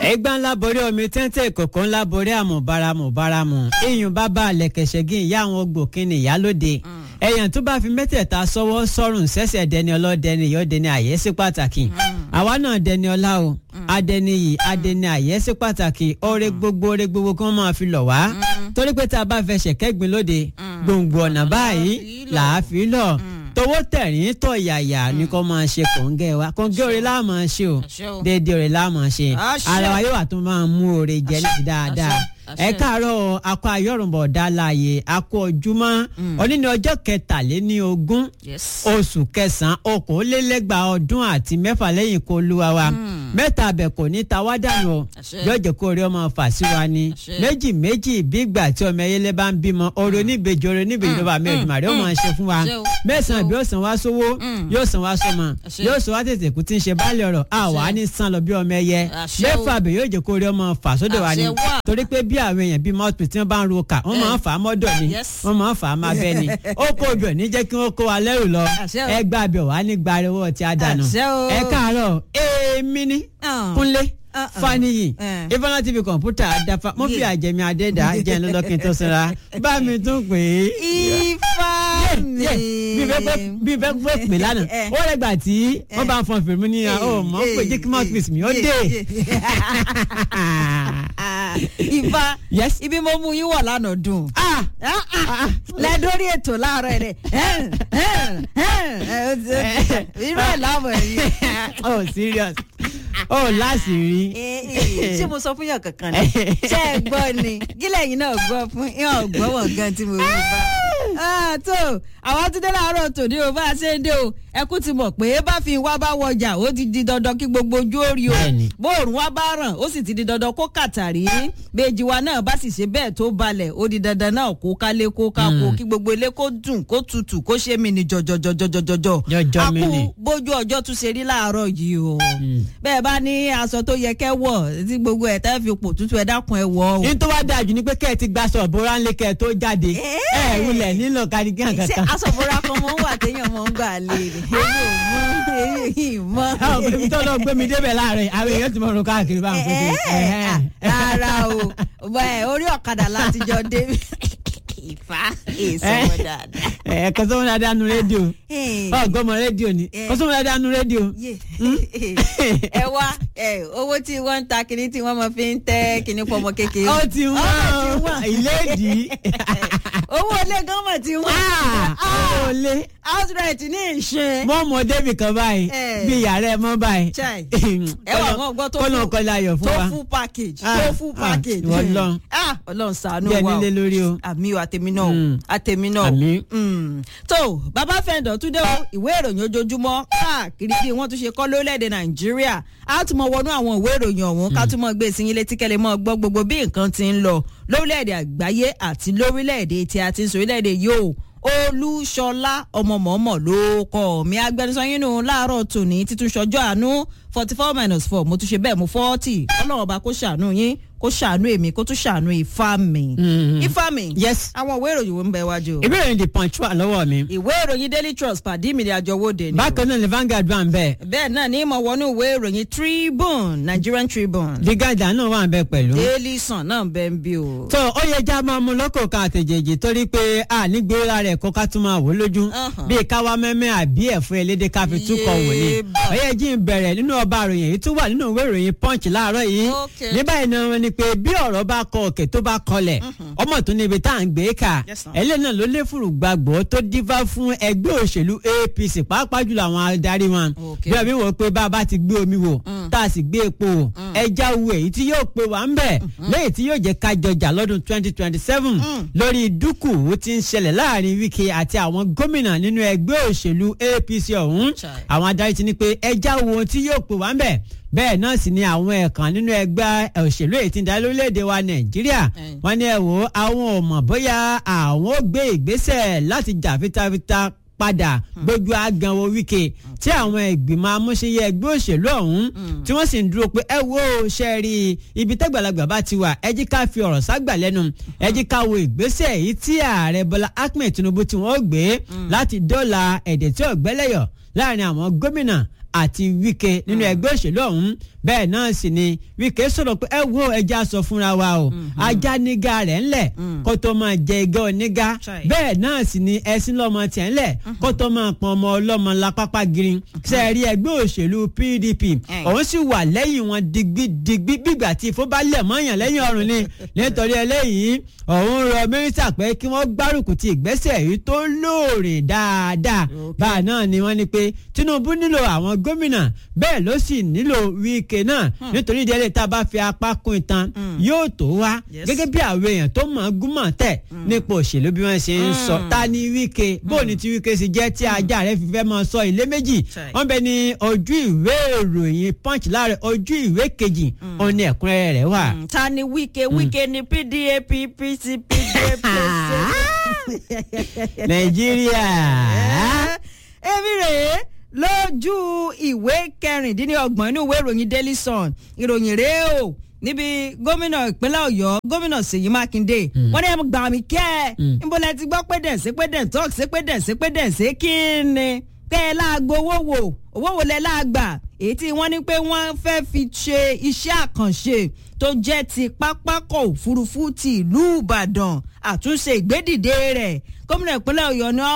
ẹgbà ńlá borí omi téńté kòkó ńlá borí àmùbáramù báramù iyùn bàbá àlẹkẹsẹgìn ìyá àwọn ògbókìnì ìyálóde ẹyàn tó bá fi mẹ́tẹ̀ẹ̀ta sọ́wọ́ sọ́rùn sẹ́sẹ̀ dẹni ọlọ́dẹni yóò dẹni àyẹ́sí pàtàkì àwa náà dẹni ọlá o adẹni yìí adẹni àyẹ́sí pàtàkì ọrẹ gbogbo ọrẹ gbogbo kí wọ́n máa fi lọ̀ wá torí pé tá a bá fẹsẹ̀ kẹ́gbin lóde gbòǹgbò ọ̀nà báyìí làá fi lọ̀ tọwọ́ tẹ̀rín tọ̀ yàyà ni kò máa ṣe kòńgẹ́ wa kòńgẹ́ òrè láà máa ṣe o déédéé òrè láà máa ṣe ara wa yóò wà tó máa mú òrè jẹ ní ti dáadáa ẹ káàárọ̀ akọ ayọrùnbọ dáláyé akọ ojúmọ́ òní ní ọjọ́ kẹtàléní ogún oṣù kẹsànán okòólélẹ́gbàá ọdún àti mẹ́fà lẹ́yìn kó lúwa wa mẹ́ta abẹ kò ní ta wá dànù o yóò jẹ́ kó rí ọmọ fà sí wa ni méjì méjì bí ìgbà tí ọmọ ẹyẹlẹ bá ń bímọ orí oníbejì orí oníbejì ló bá mẹ́rin màrí ó máa ṣe fún wa mẹ́sàn-án bí ó san wá sówó yóò san wá sọmọ yóò san wá tètè kú tí ń ṣe báàlì ọ̀rọ̀ àwa ní san lọ bí ọmọ ẹyẹ mẹ́fà abẹ yóò jẹ́ kó rí ọmọ fà sódò wa ni torí pé bí àwọn èèyàn bíi mouthpiece tí wọ́n bá ń ro kà wọ́n máa ń fà á mọ́dọ̀ ni wọ́n máa ń fà á máa bẹ́ ni ó kó ojú ẹ̀ ní jẹ́ kí wọ́n kó wa lẹ́rù lọ ẹ gba abẹ wà ní gbariwo tí a dànù ẹ káàárọ̀ èmi ní kúnlé faniyi ifeanyi tv kọ̀ǹpútà àdáfà mo fi àjẹmí adéda jẹ́ lọ́lọ́kin tó sinra bá mi tún pè é. ifá mi. bí bẹ́ẹ̀ pé pè lánàá ó rẹ̀ gbà tí wọ́n bá ń fọn fèrè mú ní ọ mọ̀ ń pè jí kí mouthpiece mi ó dé. ifá ibi mo mú yín wọ̀ lánàá dùn. lẹ́dórí ètò láàárọ̀ rẹ̀ irú ẹ̀ láàmú ẹ̀yìn. oh serious oh láṣìírí. ṣé mo sọ fún yàn kankan ni ṣé ẹ gbọ́ ni gílẹ̀ yìí náà gbọ́ fún yàn gbọ́ wọ̀n gan tí mo rí bá. tó àwọn tún dé láàárọ̀ tòní o bá a ṣe ń dé o ẹkún ti mọ̀ pé bá fi wá bá wọjà ó ti di dandan kí gbogbo ojú ó rí o bóòrùn wá bá ràn ó sì ti di dandan kó kàtàrí méjì wa náà bá sì ṣe bẹ́ẹ̀ tó balẹ̀ ó di dandan náà kó kálé kó kákó kí gbogbo ilé kó dùn kó tutù kó ṣe mí ni jọjọjọjọjọjọ akú bójú ọjọ́ tún ṣe rí láàárọ̀ yìí o bẹ́ẹ̀ bá ní aṣọ tó yẹ kẹ́ wọ̀ tí gbogbo ẹ̀ tẹ́ fi pò tútù ẹ̀ dákun ẹ̀ wọ̀ o. ní tó wá dáa jù ni pé kẹ́ ẹ ti gbaṣọ ìbora ńlẹ̀ kẹ́ ẹ tó jáde ẹ wulẹ̀ nílò kárígán kankan. ṣé aṣọ ìbora kan mọ̀ ń wà téèyàn mọ̀ ń gbà lé rè èyí ò mọ èyí mọ. àwọn òbí tó lọ gbé mi débẹ̀ láàrin àwọn èèyàn ti mọ̀ ọ́n káàkiri bá ń pè é. rárá o orí ọ̀kadà láti jọ dé ìfá èso wọn dáadáa. ẹ kọsọ́ wọn dáadáa nu rédíò ọgọ́mọ rédíò ni kọsọ́ wọn dáadáa nu rédíò. ẹ wá owó tí wọ́n ń ta kinní tí wọ́n máa fi ń tẹ́ kinní fọmọ kékeré. ó ti wọ́n ìlédìí. owó ilé gánmọ̀ ti wọ́n. owó ilé. outright ní ìṣe. mọ́ mọ́ débì kan báyìí bí yàrá ẹ̀ mọ́ báyìí. ẹ wà wọ́n gbọ́ tó kọ́nà kọ́lá ayọ̀ fún wa. tó full package tó full package. Ọlọ́run Ọlọ́run ṣàánú bí wa ẹni lé lórí o. àmì o àtẹ̀mí náà o àtẹ̀mí náà o. Àmín. tó bàbá fẹ́ǹdọ̀ tún dé o ìwé ìròyìn ojoojúmọ́ káàkiri bí wọ́n tún ṣe kọ́ lórílẹ̀‐èdè nàìjíríà á tún mọ wọnú àwọn ìwé ìròyìn ọ̀hún ká tún mọ gbé sí yín létí kẹ́lẹ́ mọ́ gbọ́ gbogbo bí nǹkan ti ń lọ lórílẹ̀‐èdè àgbáyé àti lórílẹ̀‐èdè tí a ti ń sọ orílẹ̀‐èdè yóò olúṣọlá ọmọmọ̀ọ́mọ̀ ló kọ́ mi agbẹnusọ yín nù láàárọ̀ tòní títún ṣọjọ́ àánú forty four minus four mo tún ṣe bẹ́ẹ̀ mo forty ọlọ́run ọba kó ṣàánú yín kó ṣàánú èmi kó tún ṣàánú ifá mi. ifá mi. yes. àwọn ìwé ìròyìn wo ń bẹ wájú. ìwé ìròyìn the punch wà lọ́wọ́ mi. ìwé ìròyìn daily trust pàdé mi ní àjọwọ́de ni. bákan náà ni Vanguard wà ń bẹ. bẹ́ẹ̀ náà ní ìmọ̀ wọnú ìwé ìròyìn tribune nigerian tribune. the Guardian náà wà ń bẹ pẹ̀lú. daily sun náà bẹ ń bí o. tó ó yẹ já máa mú lọ́kọ̀ kan àtẹ̀jẹ̀jì torí pé a nígbé ra rẹ̀ kó ká tún máa wò lójú bíi káwá mẹ́mẹ́ àbí ẹ̀fọ́ elédè ká fi túkọ̀ wò ni. ó yẹ jí ń bẹ̀rẹ̀ nínú ọba àròyìn èyí tó wà nínú ìwé ìròyìn punch láàárọ̀ yìí ní báyìí náà ni pé bí ọ̀rọ̀ bá kọ òkè tó bá kọlẹ̀ ọmọ tó níbi tá à ń gbé kà ẹlẹ́yìn náà ló lé fùrù gbàgbọ́ tó dífá fún ẹgbẹ́ òṣèlú APC pàápàá jùlọ àwọn adarí wọn bí ọbí wò pé bá a bá ti gbé omi wò tá a sì gbé epo wò ẹja wo èyí tí yóò pe wà ń bẹ̀ lẹ́yìn tí yóò jẹ́ ká jọjà lọ́dún twenty twenty seven lórí dúkù tí ń ṣẹlẹ̀ láàrin Wike àti àwọn gómìnà nínú ẹgbẹ́ òṣèlú APC ọ̀hún àwọn adarí ti ní pé ẹja wo tí yóò pe wà ń bẹ̀ bẹ́ẹ̀ náà sì ni àwọn ẹ̀kan nínú ẹgbẹ́ òṣèlú èyí tí ń darí lórílẹ̀‐èdè wa nàìjíríà wọ́n ní ẹ wò àwọn ò mọ̀ bóyá àwọn ó gbé ìgbésẹ̀ láti jà fitafita padà gbójú àgànwò Wike tí àwọn ìgbìmọ̀ amúṣeyẹ ẹgbẹ́ òṣèlú ọ̀hún tí wọ́n sì ń dúró pé ẹ wo ṣe rí ibi tẹ́gbàlagbà bá ti wà ẹ jí ká fi ọ̀rọ̀ ságbà lẹ́nu ẹ jí ká wo ìgbésẹ̀ èyí tí ààrẹ Bọ́lá Ahmed Tinubu tí wọ́n gbé láti dọ́là ẹ̀dẹ̀ tí ọ̀gbẹ́lẹ̀yọ̀ láàrin àwọn gómìnà àti Wike nínú ẹgbẹ́ òṣèlú ọ̀hún bẹ́ẹ̀ náà sì ni Wike sọ̀rọ̀ pé ẹ wo ẹja sọ fúnra wa o ajá nígà rẹ̀ ńlẹ̀ kó tó máa jẹ igá onígá Chai. bẹ́ẹ̀ náà sì ni ẹṣin lọ́mọ tiẹ̀ ńlẹ̀ kó tó máa pọn ọmọ ọlọ́mọ lápápá gírin sẹ́ẹ̀rí ẹgbẹ́ òṣèlú PDP òun sì wà lẹ́yìn wọn digbidigbi bígbà tí ìfó bá lẹ̀ mọ́yàn lẹ́yìn ọ̀run ni nítorí eléyìí òun rọ mínísítà pé kí wọ́n gbárùkù ti ìgbésẹ̀ yìí tó lóòrè dáadáa báà náà ni wọ́n ní pé Tinubu nílò àwọn gómìnà bẹ́ẹ̀ ló sì nílò Wike náà nítorí ìdílé tá a bá fi apá kún ìtàn yóò tó wá Yes. gẹ́gẹ́ bí àwọn èèyàn tó mọ̀ ọ́n gúnmọ̀ tẹ̀ nípa òṣèlú bí wọ́n ṣe ń sọ ta ni Wike bó ni ti Wike sì jẹ́ tí ajá rẹ̀ fi fẹ́ máa sọ ilé méjì Chai. wọ́n bẹ ní ojú ìwé ìròyìn Punch láàrẹ̀ ojú ìwé kejì òun ni ẹ̀kúnrẹ́rẹ́ rẹ̀ wà. Mm, ta ni Wike Wike ni PDA PPC PDA Nàìjíríà. èmi rèé lójú ìwé kẹrìndínlọ́gbọ̀n inú ìwé ìròyìn Daily Sun ìròyìn rèé o níbi gómìnà ìpínlẹ̀ Ọ̀yọ́ gómìnà Ṣèyí Mákindé wọ́n ní ẹ gbà mí kẹ́ ẹ níbo lẹ ti gbọ́ pé dẹ̀sí pé dẹ̀ tọ́ọ̀k sí pé dẹ̀sí pé dẹ̀sí kí ni kẹ́ ẹ láago owó wò owó wo lẹ láàgbà èyí tí wọ́n ní pé wọ́n fẹ́ fi ṣe iṣẹ́ àkànṣe tó jẹ́ ti pápákọ̀ òfurufú ti ìlú Ìbàdàn àtúnṣe ìgbédìde rẹ̀ gómìnà ìpínlẹ̀ Ọ̀yọ́ ní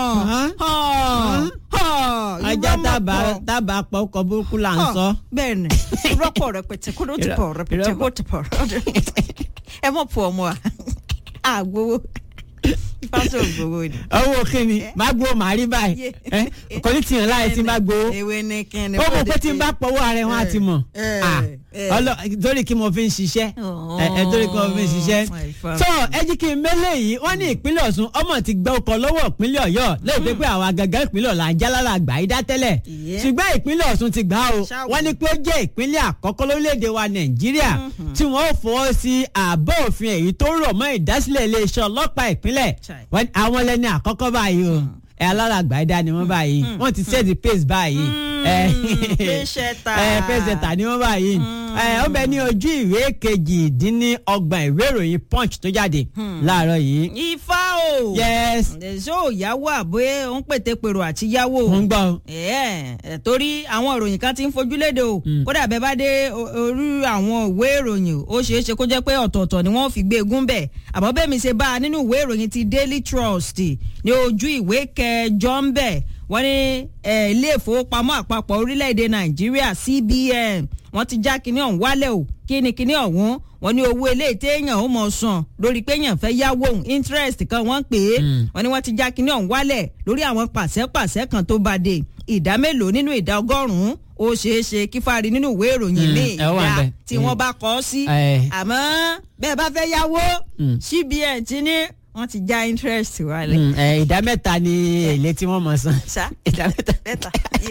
ajá tábà tábà pọ̀ ọkọ̀ burúkú là ń sọ. bẹ́ẹ̀ ni rọ́pò rẹpẹtẹ kó ló ti pọ̀ rẹpẹtẹ kó ti pọ̀ ẹ mọ̀ pọ̀ ọmọ wa àgbowó pásítọ̀ ògbówó ni. owó kíni má gbowó màá rí báyìí ẹ kò ní tìyàn láì tí n bá gbowó ewé ní kíni. ó mọ̀ pé tí n bá pọ̀wọ́ ara ẹ̀ wọ́n á ti mọ̀ Eh, Ah, eh. ọlọ torí kí mo fi ń ṣiṣẹ́ ẹ ẹ torí kí mo fi ń ṣiṣẹ́ Oh, tó ẹ jí kí n mélé yìí wọ́n ní ìpínlẹ̀ Ọ̀ṣun ọmọ ti gbẹ́ ọkọ̀ lọ́wọ́ ìpínlẹ̀ Ọ̀yọ́ lẹ́yìn pé pé àwọn agàgà ìpínlẹ̀ Ọ̀la ń jálára àgbà yìí dá tẹ́lẹ̀ Yeah. ṣùgbọ́n ìpínlẹ̀ Ọ̀ṣun ti gbà á o Ṣáwó. wọ́n ní pé ó jẹ́ ìpínlẹ̀ àkọ́kọ́ lórílẹ̀‐èdè wa Nàìjíríà tí wọ́n ó fọwọ́ sí àbọ̀ òfin èyí tó rọ̀ mọ́ ìdásílẹ̀ iléeṣẹ́ ọlọ́pàá ìpínlẹ̀ Chai. Wọ́n ní àwọn lẹ́ni àkọ́kọ́ báyìí o ẹ alára àgbà yìí dá ni wọ́n báyìí wọ́n ti set the pace báyìí ẹ pẹ́sẹ̀tà. ẹ pẹ́sẹ̀tà ni wọ́n báyìí ẹ ó bẹ ní ojú ìwé kejìdínlọ́gbọ̀n ìwé ìròyìn punch tó jáde láàárọ̀ yìí. ifá o. yes ṣó yáwó àbóyé òun pètè pèrò àti yáwó. mo ń gbọ́ o. ẹ ẹ torí àwọn ìròyìn kan ti ń fojú léde o kódà bẹ́ẹ̀ bá dé o- orí àwọn ìwé ìròyìn ó ṣeé ṣe kó jẹ́ pé ọ̀tọ̀ọ̀tọ̀ ni wọ́n fi gbé egún bẹ̀ àmọ́ bẹ́ẹ̀ mi ṣe bá a nínú ìwé ìròyìn ti Daily Trust ní ojú ìwé kẹjọ ń bẹ̀ wọ́n ní eh, ilé ìfowópamọ́ àpapọ̀ orílẹ̀-èdè Nàìjíríà CBN wọ́n ti já kinní ọ̀hún wálẹ̀ o kíni kinní ọ̀hún wọ́n ní owó ilé téèyàn ó mọ̀ sàn lórí pé èèyàn fẹ́ yáwó òun interest kan wọ́n pè é wọ́n ní wọ́n ti já kinní ọ̀hún wálẹ̀ lórí àwọn pàṣẹ-pàṣẹ kan tó bá dé ìdá mélòó nínú ìdá ọgọ́rùn-ún ó ṣeé ṣe kí fárí nínú ìwé ìròyìn Mm, míì ẹ wà ìdá bẹ́ẹ̀. tí Mm. wọ́n bá kọ́ ọ sí Eh. àmọ́ bẹ́ẹ̀ bá fẹ́ yáwó Mm. CBN ti ní wọ́n ti já interest wálẹ̀. Mm, ẹ, ìdá mẹ́ta ni èlé tí wọ́n mọ̀ san. ṣá ìdá mẹ́ta. mẹ́ta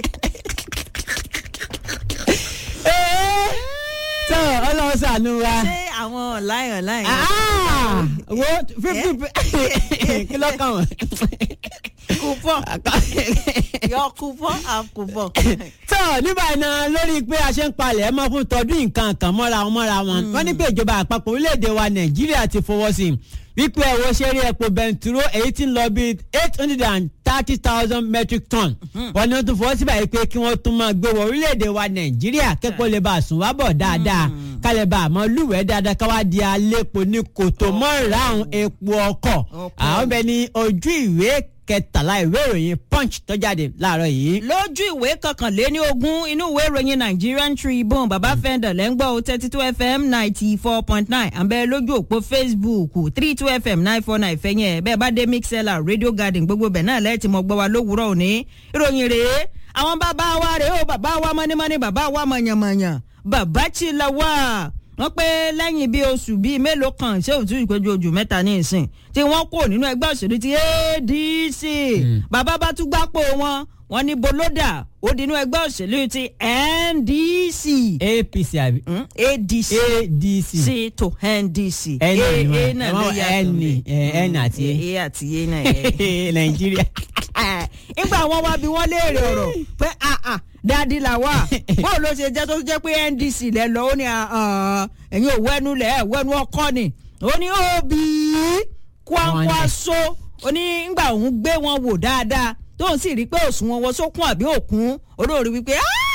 tó ọlọ́run ṣàánú wa. ṣé àwọn online online. Ah, wo fifty kí ló kàn wọ́n. coupon yọ coupon and coupon. tó nígbà náà lórí pé a ṣe ń palẹ̀ mọ́ fún tọdún nǹkan kan mọ́ra wọn mọ́ra wọn wọ́n ní pé ìjọba àpapọ̀ orílẹ̀-èdè wa nàìjíríà ti fọwọ́ sí i wípé ẹ̀wọ̀ ṣeré epo bẹntiró èyí tí ń lọ bíi eight hundred and thirty thousand metric ton wọ́n ní wọ́n tún fọwọ́ síbà yìí pé kí wọ́n tún máa gbé wọ orílẹ̀-èdè wa nàìjíríà kẹ́kọ̀ọ́ lè bá a sùn wá bọ̀ dáadáa kálẹ̀ bá a mọ lúwẹ̀ẹ́ dáadáa káwá di alépo ní kòtò mọ́rààrún epo ọkọ̀ Ọkọ̀. àwọn bẹ ní ojú ìwé kẹtàlá ìwé ìròyìn punch tó jáde láàárọ̀ yìí. lójú ìwé kọkànléní ogún inú ìwé ìròyìn Nigerian Tribune baba fẹ́ndọ̀ lẹ́ngbọ́ thirty two fm ninety four point nine àbẹ́ lójú òpó Facebook three two fm nine four nine fẹ́yìn ẹ̀ bẹ́ẹ̀ bá dé mixella radio garden gbogbo bẹ̀ náà lẹ́ẹ̀tì mọ́ gbọ́ wa lówùúrọ̀ òní ìròyìn rèé àwọn bàbá wa rèé o bàbá wa mọ́nímọ́ní bàbá wa mọ̀yànmọ̀yàn bàbá Chilawa wọ́n pé lẹ́yìn bíi oṣù bíi mélòó kan ṣé òtún ìpéjú ojú mẹ́ta ní ìsìn tí wọ́n kó nínú ẹgbẹ́ òṣèlú ti ADC bàbá bá tún gbápò wọn wọ́n ní bolódà ó dínú ẹgbẹ́ òṣèlú ti NDC apc àbí Hmm? ADC adc C to NDC N ni A wọ́n. náà Ẹ ló wọ́n yàtọ̀ N ni, ńbẹ̀. eh, N àti A. A àti A náà yẹ nàìjíríà. nígbà wọn wá bí wọn léèrè ọ̀rọ̀ pé àà dáàdi là wà bóò ló ṣe jẹ́ tó jẹ́ pé NDC lẹ lọ ó ní àà, ẹ̀yin ò wẹ́nu lẹ̀ ẹ̀ wẹ́nu ọkọ ni ó ní òbí kwankwaso ó ní ngbà òun gbé wọn wò dáadáa tóun sì rí pé òṣùwọ̀n wọn sókun àbí òkun olóòrí wípé "Ah,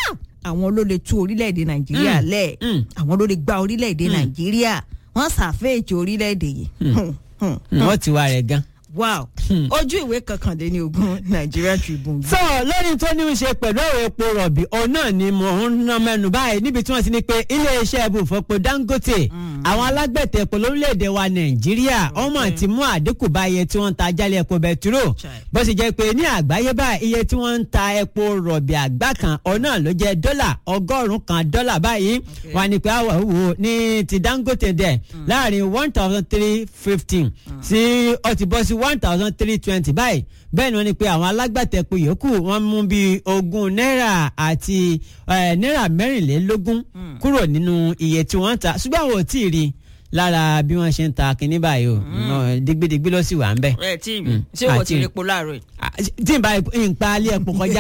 àwọn ló lè tú orílẹ̀-èdè nàìjíríà Mm. lẹ̀ Mm. àwọn ló lè gba orílẹ̀-èdè nàìjíríà wọ́n ṣàfẹ́ẹ̀tì orílẹ̀-èdè yìí. Hmm, hmm, wọ́n ti wá rẹ̀ gan. wow ojú ìwé kọkàndínní ogún Nigerian Tribune. so lórí tó ní í ṣe pẹ̀lú ọ̀rọ̀ epo rọ̀bì òun náà ni mò ń ná mẹ́nu báyìí níbi tí wọ́n ti ní pé iléeṣẹ́ ibùfọ̀pọ̀ Dangote àwọn alágbẹ̀tẹ̀ epo lórílẹ̀‐èdè wa Nàìjíríà ọmọ ti mú àdínkù bá iye tí wọ́n ń ta jálẹ̀ epo bẹtiró Chai. bó sì jẹ́ pé ní àgbáyé báyìí iye tí wọ́n ń ta epo rọ̀bì àgbá kan òun náà ló jẹ́ dọ́là ọgọ́rùn-ún kan dọ́là báyìí wọ́n á ní pé àwọ̀ wò ní ti Dangote dẹ̀ láàrin one thousand three fifteen sí ó ti bọ́ sí one thousand three twenty báyìí bẹ́ẹ̀ ni wọ́n ní pé àwọn alágbàtẹ̀pọ̀ yòókù wọ́n mú bíi ogún náírà àti eh, náírà mẹ́rìnlélógún kúrò nínú iye tí wọ́n ń ta ṣùgbọ́n àwọn ò tí ì rí i lára bí wọ́n ṣe ń ta kínní báyìí o Náà digbidigbi ló sì wà ń bẹ̀. ẹ tí Mm. ṣé wọ́n Àti- ti rí epo láàárọ̀ yìí. Ah, tí n bá n pa alẹ́ epo kọjá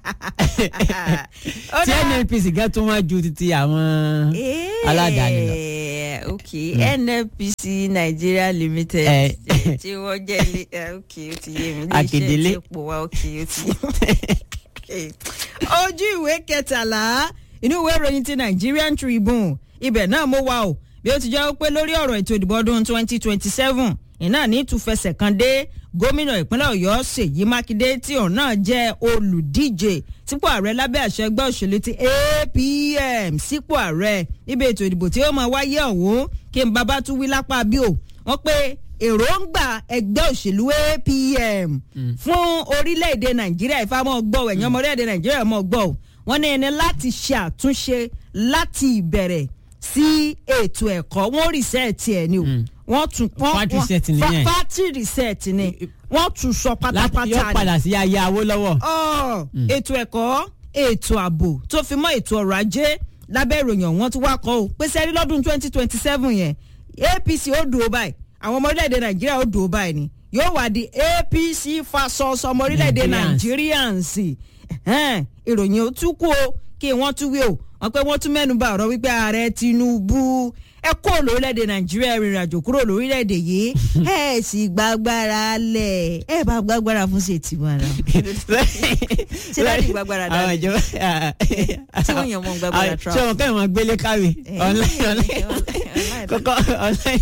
Ó tí dáa. NNPC gan tún wá ju títí àwọn aládàáni lọ. Eh, ok nnpc nigeria limited Eh. tí- tí wọ́n jẹ́ ilé eh, ok ó ti yé mi Akedele. tí epo wa ok ó ti yé mi. ojú ìwé kẹtàlá inú ìwé ìròyìn ti nigerian tribune ibẹ̀ náà mo wà o bí ó ti jẹ́ pé lórí ọ̀rọ̀ ètò ìdìbò ọdún twenty twenty seven iná ní ìtúfẹsẹ̀ kan dé gómìnà ìpínlẹ̀ ọ̀yọ́ ṣèyí mákindé tí òun náà jẹ́ olùdíje sípò ààrẹ lábẹ́ àṣẹ ẹgbẹ́ òṣèlú ti apm sípò ààrẹ níbi ètò ìdìbò tí ó máa wáyé ọ̀hún kí n bàbá tún wí lápá bí o wọ́n pé èròǹgbà ẹgbẹ́ òṣèlú apm fún orílẹ̀-èdè nàìjíríà ìfàmọ́ gbọ́ ẹ̀yàn ọmọ orílẹ̀-èdè nàìjíríà mọ́ gbọ́ o wọ́n ní ẹni láti ṣe àtúnṣe láti ìbẹ̀rẹ̀ sí ètò ẹ̀kọ́ wọ́n rìsẹ́ẹ̀tì ẹ̀ ni o wọ́n tún wọ́n Factory wọ́n- set nìyẹn. fa- factory reset ni wọ́n tún sọ láti pátápátá yóò ni padà sí ayé Awólọ́wọ̀. ọ ètò ẹ̀kọ́ ètò ààbò tó fi mọ́ ètò ọrọ̀ ajé lábẹ́ ìròyìn ọ̀hún tí wàá kọ́ ọ pé sẹ́rí lọ́dún twenty twenty seven yẹn APC ó dùn ó báyìí àwọn ọmọ orílẹ̀-èdè Nàìjíríà ó dùn ó báyìí ni yóò wá di APC fasos ọmọ orílẹ̀-èdè Nigerians. Nigerians Ẹ̀hẹ́n, ìròyìn ó tún kú o kí wọ́n tún wí o wọ́n pé wọ́n tún mẹ́nu bà ọ̀rọ̀ wípé ààrẹ Tinubu ẹ kó lórílẹ̀‐èdè Nàìjíríà rìnrìn àjò kúrò lórílẹ̀‐èdè yìí ẹ sì gbàgbára lẹ̀ ẹ bá gbàgbára fún ṣètì wọn náà ṣé láti gbàgbára àwọn dání. ìjọba Tí wọ́n yàn wọ́n gbàgbára àwọn- travel. ṣé wọn kẹ́hìn wọn gbélé káwé Eh, online online online. kọ́kọ́ online.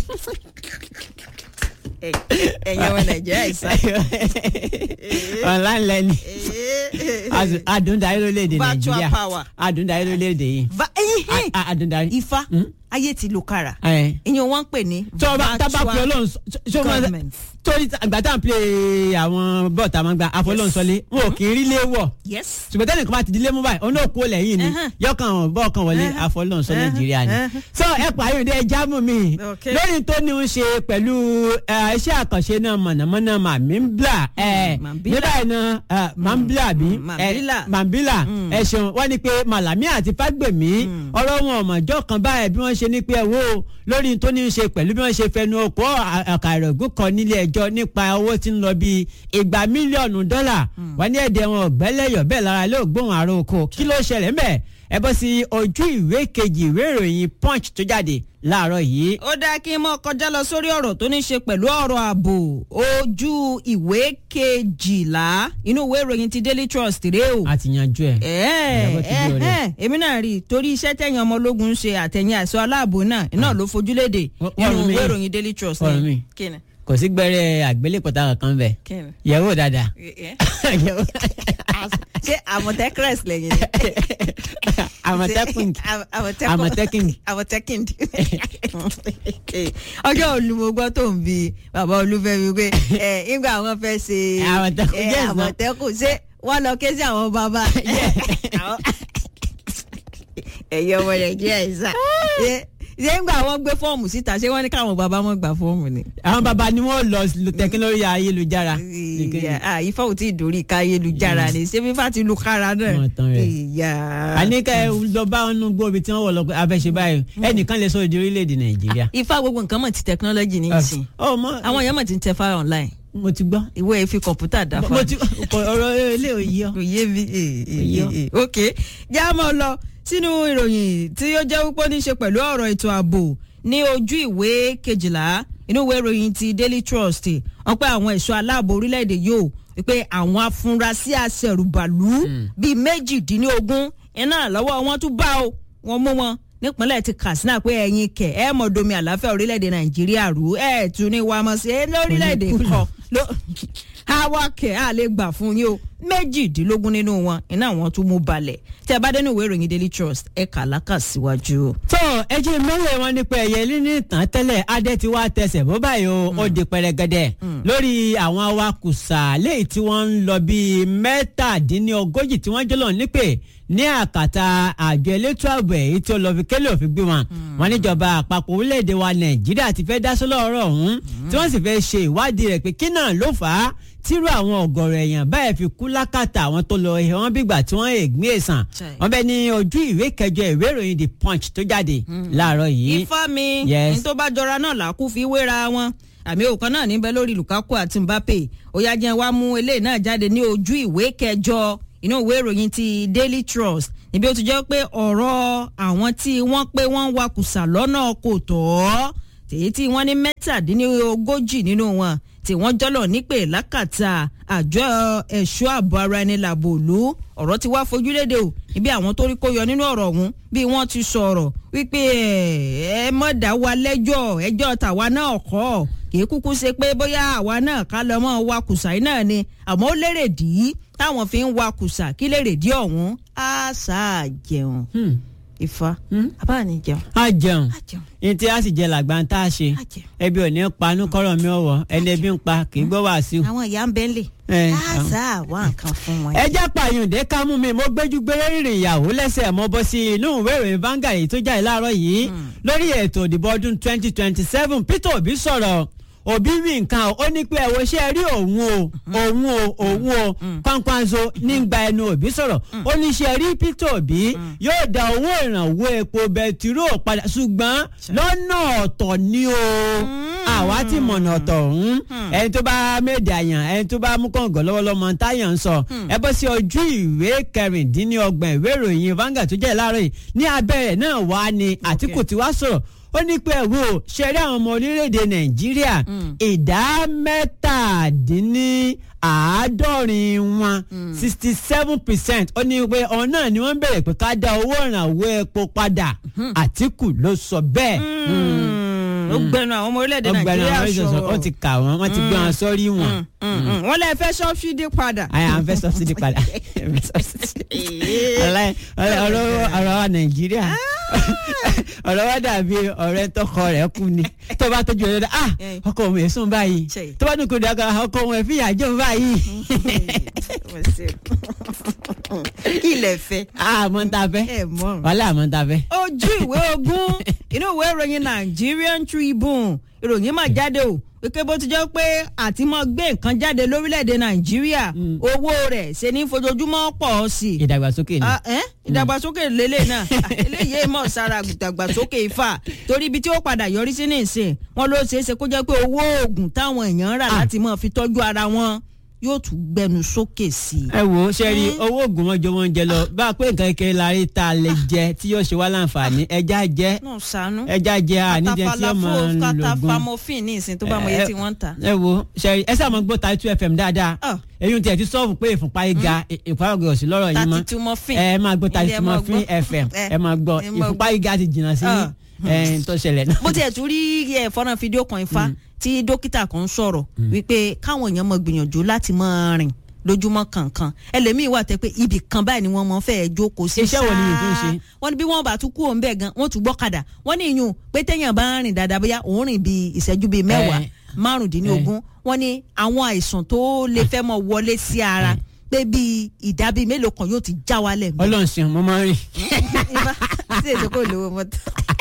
ẹ̀yin ọmọ Nàìjíríà ìsá. online lẹ́ni adùndarí lórílẹ̀‐èdè Virtual Nàìjíríà power. adùndarí lórílẹ̀‐èdè yìí Va- ẹyin hẹ́n. A- adùndarí. ifá Hmm? ayé ti lu kára ẹ̀ ìyẹn wọ́n ń pè ní tó o bá tábà pé ọlọ́run ṣó máa government. torí àgbà tá à ń play àwọn bọ́ọ̀ tá a máa gba àfọlọ́nsọlé wọn ò kì í rí lé wọ̀ yes. ṣùgbọ́n tẹ́lẹ̀ kan bá ti dilé mú báyìí òun náà kú lẹ́yìn ni Ẹhẹ́n. yọkàn bọ́ọ̀ kan wọlé Ẹhẹ́n. àfọlọ́nsọ Ẹhẹ́n. nàìjíríà ni. Ẹhẹ́n. so ẹ pààyàn dé jámù mi Okay. lórí tó ní í ṣe pẹ̀lú eh, iṣẹ́ àkànṣe náà mọ̀nàmọ́ná màmíńbílà Mambila. nígbà yìí náà eh, mambila bí Mm, Mambila. mambila Mm. ẹ ṣeun wọ́n ní pé Màlàmí àti Fágbèmí ọ̀rọ̀ wọn ọ̀mọ̀jọ́ kan báyìí bí wọ́n ṣe ní pé ẹ wo lórí tó ní í ṣe pẹ̀lú bí wọ́n ṣe fẹnu ọkọ̀ àkàrà ògùn kan nílé ẹjọ́ nípa owó tí ń lọ bíi igba mílíọ̀nù dọ́là wọ́n ní ẹ̀dẹ̀ wọn ọ̀gbẹ́lẹ́yọ̀ bẹ́ẹ̀ lára ilé ògbóhùn àrò oko kí ló ṣẹlẹ̀ ńbẹ̀ ẹ bọ́ sí ojú ìwé kejì ìwé ìròyìn punch tó jáde láàárọ̀ yìí. ó dáa kí n mọ kọjá lọ sórí ọ̀rọ̀ tó ní ṣe pẹ̀lú ọ̀rọ̀ ààbò ojú ìwé kejìlá inú ìwé ìròyìn ti Daily Trust rèé o. a ti yanjú ẹ. Ìyàbọ̀ ti di ọ̀rẹ́. ẹ̀ẹ́ èmi náà rí i torí iṣẹ́ tẹ̀yìn ọmọ ológun ń ṣe àtẹ̀yìn àìsàn aláàbò náà iná ló fojúlédè Wọ́n- nínú wọ́n rún mi. ìwé ìròyìn Daily Trust Wọ́n rún mi. kí ni kò sí gbẹ́rẹ́ àgbélépọ̀tà kankan bẹ̀ kí ni. yẹ̀wò dáadáa. Ẹ- ẹ. Yẹ̀wò. ṣé àmọ̀tẹ́kẹ́rẹ́sì lẹ́yìn ni. àmọ̀tẹ́kùn àmọ̀tẹ́kùn àmọ̀tẹ́kùn ọjọ́ olùmọ̀gbọ́ tó ń bi bàbá olúfẹ́mi pé ẹ nígbà àwọn fẹ́ ṣe Àmọ̀tẹ́kùn, ẹ, yes, ma. àmọ̀tẹ́kùn ṣé wọ́n lọ ké sí àwọn bàbá Àwọn- ẹ̀yin ọmọ nàìjíríà yìí sá ṣé ṣé nígbà àwọn gbé fọ́ọ̀mù síta ṣé wọ́n ní káwọn bàbá wọn gba fọ́ọ̀mù ni. àwọn bàbá ni wọ́n lọ lo tẹkinọ́lọ́jì ayélujára. Ìyá, ah, ifá ò tí ì dórí ká ayélujára ni ṣé fífá ti lu kára náà. Wọ́n tán rẹ̀. Ìyá. àníkà ẹ lọ bá wọn nú gbóbi tí wọ́n wọ̀ lọ pé abẹ́ṣe báyìí ẹnìkan lè sọ èdè orílẹ̀-èdè nàìjíríà. ifá gbogbo nǹkan mọ̀ ti technology ní ìsìn ọ mọ àwọn èèyàn mọ̀ ti ń tẹ fáwọn online mo ti gbọ́. ìwé ẹ̀ fi kọ̀ǹpútà dá mo fáwọn. ti kọ ọ̀rọ̀ ilé òye ọ. kò yé mi Yé. ok já mọ́ lọ sínú ìròyìn tí ó jẹ́ wípé ó ní í ṣe pẹ̀lú ọ̀rọ̀ ètò ààbò ní ojú ìwé kejìlá inú ìwé ìròyìn ti Daily Trust wọ́n pé àwọn ẹ̀ṣọ́ aláàbò orílẹ̀-èdè yóò wípé àwọn afurasí aṣẹ̀rùbàlú bíi méjìdínlógún iná lọ́wọ́ wọn tún bá o wọn mú wọn nípínlẹ̀ ti katsina pé ẹ̀yin kẹ̀ ẹ̀ mọ̀ domi àlàáfíà orílẹ̀-èdè nàìjíríà rú ẹ̀ tún ní wàá mọ̀ sí ẹ̀ lórílẹ̀-èdè kan ló àwa kẹ̀ á lè gbà fún yín o méjìdínlógún nínú wọn iná wọn tún mú balẹ̀ tí a bá dé ní ìwé ìròyìn daily trust ẹ̀ kà lákà síwájú. tó ẹjẹ mẹ́wẹ̀ẹ́ wọn nípa ẹ̀yẹ líní ìtàn tẹ́lẹ̀ adé ti wá tẹsẹ̀ bó báyìí o ó di pẹrẹgẹdẹ lórí àwọn awakùsà léyìí tí wọ́n ń lọ bíi mẹ́tàdínlógójì tí wọ́n jọlọ nípè ní àkàtà àjọ elétò ààbò èyí tí ó lọ fi kélé òfin gbé wọn wọn níjọba àpapọ̀ orílẹ̀-èdè wa nàìjíríà ti fẹ́ dá sọ́lọ́ ọ̀rọ̀ ọ̀hún tí wọ́n sì fẹ́ ṣe ìwádìí rẹ̀ pé kí náà ló fà á tírú àwọn ọ̀gọ̀rọ̀ èèyàn báyìí fi kú lákàtà àwọn tó lọ ẹ̀ wọ́n bígbà tí wọ́n ègbín èsàn wọ́n bẹ ní ojú ìwé kẹjọ ìwé ìròyìn the punch tó jáde láàárọ̀ yìí. ifá mi Yes. ní tó bá jọra náà làákú fi wéra wọn àmì òkan náà níbẹ̀ lórí lukaku àti mbappe ó yá jẹ́ wá mú eléyìí náà jáde ní ojú ìwé kẹjọ inú ìwé ìròyìn ti daily trust níbi ó ti jẹ́ pé ọ̀rọ̀ àwọn tí wọ́n pé wọ́n ń wakùsà lọ́nà kò tọ́ tèyí tí wọ́n ní mẹ́tàdínlógójì nínú wọn tí wọ́n jọ́lọ̀ nípè lákàtà àjọ ẹ̀ṣọ́ ààbò ara ẹni làbò òlu ọ̀rọ̀ ti wá fojúlédè o ibi àwọn tó rí kó yọ nínú ọ̀rọ̀ ọ̀hún bí wọ́n ti sọ̀rọ̀ wípé ẹ ẹ mọ̀ dá wa lẹ́jọ́ ẹjọ́ tàwa náà kọ́ kì í kúkú ṣe pé bóyá àwa náà ká lọ mọ́ wa kùsà yìí náà ni àmọ́ ó lérè dí táwọn fi ń wa kùsà kí lérè dí ọ̀hún á sáà jẹun ifá abáà ní jẹun a jẹun á jẹun ní tí a sì jẹ làgbà ń tá a ṣe á jẹun ẹbí ò ní panú kọ́rọ̀ mi ọ̀wọ́ ẹni ẹbí ń pa kì í gbọ́ wàásù. àwọn ìyá ń bẹ́ ń lè Eh, á sáà wá nǹkan fún wọn. ẹ jẹ́ pààyàndé ká mú mi mo gbẹ́jú gbére rìnrìn ìyàwó lẹ́sẹ̀ mo bọ́ sí inú ìwé ìròyìn Vanguard èyí tó jáde láàárọ̀ yìí lórí ètò ìdìbò ọdún 2027 Peter Obi sọ̀rọ̀ Obi wí nǹkan ó ní pé ẹ̀wọ̀ ṣe rí òun o òun o òun o kwankwanso nígbà ẹnu Obi sọ̀rọ̀ ó ní ṣe rí Peter Obi yóò dá owó ìrànwọ́ epo bẹtiró padà ṣùgbọ́n lọ́nà ọ̀tọ̀ ni o àwa ti mọ̀nà ọ̀tọ̀ ọ̀hún ẹni tó bá méde àyàn ẹni tó bá mú kọ̀ǹgọ̀ lọ́wọ́lọ́mọ táyà ń sọ ẹ bọ́ sí ojú ìwé kẹrìndínlọ́gbọ̀n ìwé ìròyìn Vanguard tó jẹ́ láàárọ̀ yìí ní abẹ́rẹ́ náà wá ní Àtíkù tí wá sọ̀rọ̀ ó ní pé ẹ̀wò ṣẹ̀rí àwọn ọmọ orílẹ̀-èdè Nàìjíríà ìdá mẹ́tàdínníàádọ́rin wọn sixty seven percent ó ní pé ọ̀hún náà ni wọ́n bẹ̀rẹ̀ pé ká dá owó ìrànwọ́ epo padà Àtíkù ló sọ bẹ́ẹ̀. ó gbẹnu àwọn ọmọ orílẹ̀-èdè ọgbẹ́ni nàìjíríà àwọn ìṣẹ̀ṣọ̀ sọ̀rọ̀ wọ́n ti kà wọ́n wọ́n ti gbé wọn sórí wọn. wọ́n lè fẹ́ sọ́fídì padà. àyà à ń fẹ́ sọ́sídì padà Ọlá- ọlá- ọ̀rọ̀ ọ̀rọ̀ wa nàìjíríà ọ̀rọ̀ wa dàbí ọ̀rẹ́ tọkọ rẹ̀ kú ni tó bá tọ́jú ọ̀rẹ́ dá ah ọkọ òun èsùn báyìí Ṣe. tó bá dùn kó dàgbà ọkọ òun ẹ̀fín àjọ báyìí kí ilẹ̀ fẹ́. àmọ́ ń ta fẹ́ ẹ mọ̀. wàhálà àmọ́ ń ta fẹ́. ojú ìwé ogún inú ìwé ìròyìn Nigerian Tribune ìròyìn máa jáde o wípé bó ti jẹ́ pé àti mọ́ gbé nǹkan jáde lórílẹ̀‐èdè Nàìjíríà owó rẹ̀ ṣe ní fojoojúmọ́ pọ̀ sí i. ìdàgbàsókè ni Ah, eh? ìdàgbàsókè lélẹ̀ náà Ah, eléyìí mọ̀ sára ìdàgbàsókè ifá torí ibi tí ó padà yọrí sí nìsín wọn ló ṣeé ṣe kó jẹ́ pé owó oògùn táwọn èèyàn ń rà Ah. láti máa fi tọ́jú ara wọn yóò tún gbẹnu sókè sí i. ẹ wo ṣe rí owó oògùn wọn jọ wọn jẹ lọ bá a pé nǹkan kékeré la rí tá a lè jẹ tí yóò ṣe wá láǹfààní ẹja jẹ náà ṣàánú. ẹja jẹ àníjẹ tí yóò máa ń lògùn. katafamofin ní ìsìn tó bá mọ iye tí wọ́n ń tà. ẹ wo ṣe ẹ sáà máa gbọ́ ta two fm dáadáa Ah. eyín tí ẹ ti sọ́ọ̀bù pé ìfúnpá yìí ga ìpàgọ́ òsì lọ́rọ̀ yìí mọ́ thirty two morphine. ẹ máa gbọ́ ta Ilé ẹ two máa fm gbọ́. fm Eh, ẹ máa gbọ́ ẹ máa ìfúnpá gbọ́. yìí ga ti jìnnà sí Ah. ẹ tó ṣẹlẹ̀ náà. bó tiẹ̀ tún rí ẹ̀ fọ́nrán fídíò kan ifá tí dókítà kan ń sọ̀rọ̀ wípé káwọn èèyàn máa gbìyànjú láti máa rìn lójúmọ́ kankan ẹlẹ́mìí wà tẹ́ pé ibì kan báyìí ni wọ́n mọ̀ fẹ́ jókòó sí Iṣẹ́ wo ni yìí tún ṣe? wọ́n ní bí wọ́n bá tún kú òun bẹ́ẹ̀ gan wọ́n tún gbọ́kadà wọ́n ní ìyún pé téèyàn bá ń rìn dáadáa bóyá òun rìn bíi ìṣẹ́jú bíi mẹ́wàá Eh. márùndínlógún wọ́n ní àwọn àìsàn tó lè fẹ́ mọ́ wọlé sí ara pé bíi ìdá bíi mélòó kan yóò ti já wálẹ̀ mọ́. ọlọ́run ṣeun mo máa ń rìn. Ifá, tí èso kò lówó mọ́tò.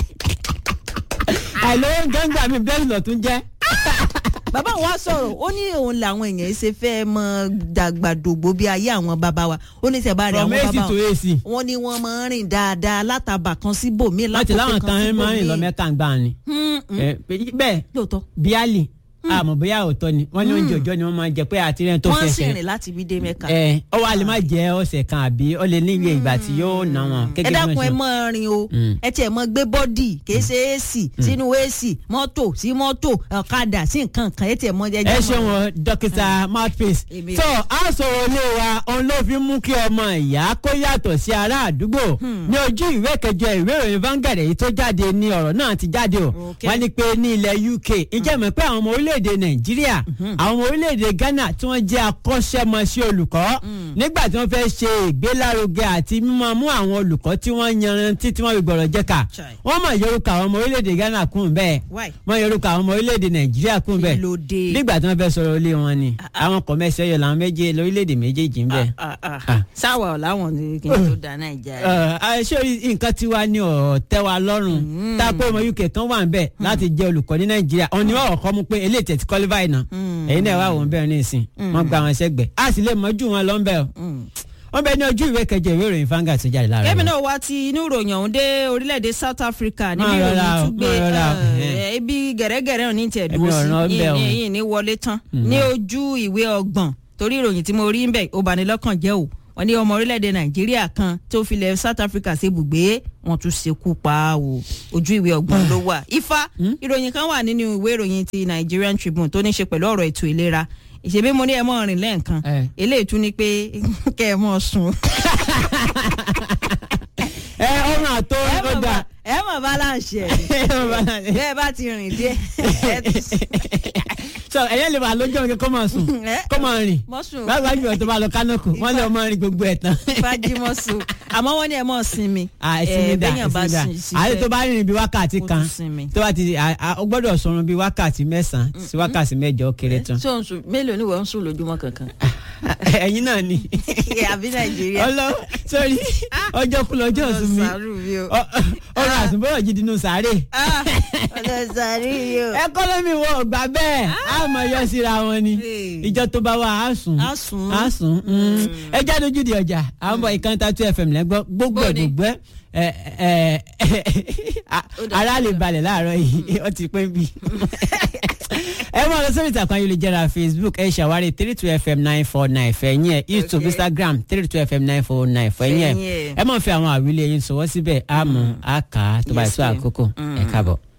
àìlówó gbẹ́ngbà mi bẹ́ẹ̀ lọ tún jẹ́. bàbá wa sọ̀rọ̀ ó ní òun làwọn èèyàn ṣe fẹ́ mọ dàgbàdògbò bí ayé àwọn bàbá wa ó ní sẹ́bà rẹ̀ from àwọn ac bàbá to wa ac wọ́n ní wọ́n máa ń rìn dáadáa látàbà kan síbòmíì láti lákòókò láwọn kan kan máa ń rìn lọ síbòmíì. mẹ́ka ń gbà ni. Hmm, hmm. Eh, bẹ́ẹ̀ lóòótọ́ bíálì àmọ́ bóyá òótọ́ ni wọ́n ní oúnjẹ òòjọ́ ni wọ́n máa ń jẹ pé àti rẹ̀ tó wọ́n sì fẹsẹ̀ rìn láti ibi dé mẹ́ka. ẹ ọ wa lè má jẹ ọ̀sẹ̀ kan àbí ó lè níye ìgbà tí yóò ná wọn. ẹ gẹ́gẹ́ bí dákun wọ́n ẹ ṣe- mọ rin o ẹ tiẹ̀ mọ gbé bọ́dì kìí ṣe ac sínú ac mọ́tò sí mọ́tò ọ̀kadà sí nǹkan kan ẹ tiẹ̀ mọ jẹjẹ ẹ mọ́. ṣe wọn dókítà mouthpiece Èmi- tó a sọ̀rọ̀ ilé wa òun ló fi mú kí ọmọ ìyá kó yàtọ̀ sí ará àdúgbò ní ojú ìwé kẹjọ ìwé ìròyìn Vanguard èyí tó jáde ní ọ̀rọ̀ náà ti jáde o Okay. wọ́n ní pé ní ilẹ̀ UK ǹjẹ́ mọ̀ pé àwọn ọmọ orílẹ̀-èdè Nàìjíríà àwọn ọmọ orílẹ̀-èdè Ghana tí wọ́n jẹ́ akọ́ṣẹ́mọṣẹ́ olùkọ́ nígbà tí wọ́n fẹ́ ṣe ìgbélárugẹ àti mímọ mú àwọn olùkọ́ tí wọ́n yanrantí tí wọ́n fi gbọ̀rọ̀ jẹ́ka Chai. wọ́n mọ̀ yorùkà àwọn ọmọ orílẹ̀-èdè Ghana kún bẹ́ẹ̀ Why? wọ́n yorùkà àwọn ọmọ orílẹ̀-èdè Nàìjíríà kún bẹ́ẹ̀ Kí ló dé? nígbà tí wọ́n fẹ́ sọ̀rọ̀ ilé wọn ni àwọn kọ̀mẹ́sì ọ̀yọ́ làwọn méje lórílẹ̀‐èdè méjèèjì ń bẹ̀. Ah, ah, Ah. sáwà ọ̀ láwọn ní kí n tó da nàìjíríà. ṣé orí nǹkan tí wàá ní ọ̀rọ̀ tẹ́ wa lọ́rùn tá a pé ọmọ UK kan wà ń bẹ̀ láti jẹ́ olùkọ́ ní Nàìjíríà òun ni wọ́n kọ́ mu pé eléyìí tẹ̀ ti qualify náà èyí náà wà wọ́n bẹ̀rẹ̀ ní ìsìn wọ́n gba àwọn sẹ́gbẹ̀ á sì lè mọ́jú wọn lọ ń bẹ̀ wọ́n bẹ ní ojú ìwé kẹjọ ìwé ìròyìn Vanguard tó jáde láàárọ̀ kẹ́mi yìí. náà wá ti inú ìròyìn ọ̀hún dé orílẹ̀-èdè South Africa níbi Máa rọra ìròyìn o, tún gbé máa rọra o, eh, ẹ̀hẹ́n. ibi gẹ̀rẹ́gẹ̀rẹ́ ò ní tiẹ̀ Èmi dúró ò ràn ọ́ sí bẹ́ẹ̀ o. yìí yìí ní wọlé tán ní ojú ìwé ọgbọ̀n torí ìròyìn tí mo rí ń bẹ̀ ó bani lọ́kàn jẹ́ o wọ́n ní ọmọ orílẹ̀-èdè Nàìjíríà kan tó filẹ̀ South Africa ṣe bùgbé wọ́n tún ṣekú pa á o ojú ìwé ọgbọ̀n ló wà ifá ìròyìn kan wà nínú ìwé ìròyìn ti Nigerian Tribune tó ní ṣe pẹ̀lú ọ̀rọ̀ ètò ìlera ìṣèbí mo ní ẹ mọ́ rìn lẹ́ẹ̀kan Eh. eléyìí tún ní pé kẹ́ ẹ mọ́ sùn ẹ ọrùn àtọ ẹ mọ̀ ọdà bá- ẹ mọ̀ balance ẹ̀ bẹ́ẹ̀ bá ti rìn díẹ̀ ẹ ti so ẹyẹ lè wà lójú ọ̀rẹ́ kó máa sùn Eh? kó máa rìn mọ́ sùn báwo wájú tó bá lọ kánòkù wọ́n lè ọmọ rìn gbogbo ẹ̀ tán. fájímọ́ sùn àmọ́ wọ́n ní ẹ mọ̀ sinmi àìsinmi Eh, dà béèyàn bá àìsinmi dà sin- ṣiṣẹ́, àti tó bá rìn bí wákàtí kó kan tún sinmi. tó bá ti à- à- ó gbọ́dọ̀ sọ̀rùn bí wákàtí mẹ́sàn-án sí wákàtí mẹ́jọ ó kéré tán. tó ń sùn mélòó ni wọ́n ń sùn lójúmọ́ kankan ẹ̀yin náà ni àbí nàìjíríà ọlọ sórí ọjọ́ kú lọ́jọ́ ọ̀sùn mi ọlọ́sàárù mi o Ọ- ọ̀rọ̀ àsùnbọ̀rọ̀ jí dinú sàárè. Ah, ọlọ́sàárù mi o ẹkọ́nọ́mì wọn ò gbà bẹ́ẹ̀ á mọ̀ yọ síra wọn ni Hey. ìjọ tó bá wà á sùn Á sùn. á sùn mm. ẹ jáde ojú di ọjà à ń bọ̀ ìkànnì tatu fm lẹ́gbọ́ gbogbo ẹ̀ Bó ni? gbogbo ẹ̀ ẹ ẹ Ó dà, ara ó lè dà. balẹ̀ láàárọ̀ yìí ó ti pé bí. ẹ máa lọ sórí ìtàkùn ayélujára facebook ẹ ṣàwárí three two fm nine four nine fẹ̀yìn ẹ̀ youtube Okay. instagram three two fm nine four nine fẹ̀yìn ẹ̀ Fẹ̀yìn ẹ̀. ẹ máa fi àwọn àwílé yín sọwọ́ síbẹ̀ àmọ́ àkà tó bá yẹ Yes, tó ma'am. àkókò ẹ káàbọ̀.